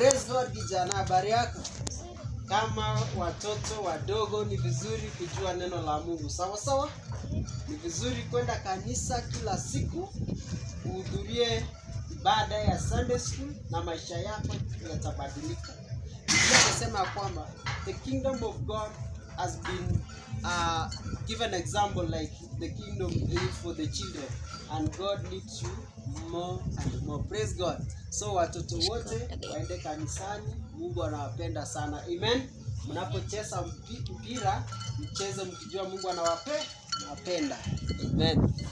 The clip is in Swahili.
Praise God kijana, habari yako? Kama watoto wadogo, ni vizuri kujua neno la Mungu, sawa sawa. Ni vizuri kwenda kanisa kila siku, uhudhurie ibada ya Sunday school na maisha yako yatabadilika. Biblia inasema ya kwamba the kingdom of God has been uh, given example like the kingdom is for the children and God needs you more and more. Praise God. So watoto wote waende kanisani, Mungu anawapenda sana. Amen. Mnapocheza mpi- mpira mcheze mkijua Mungu anawape anawapenda. Amen.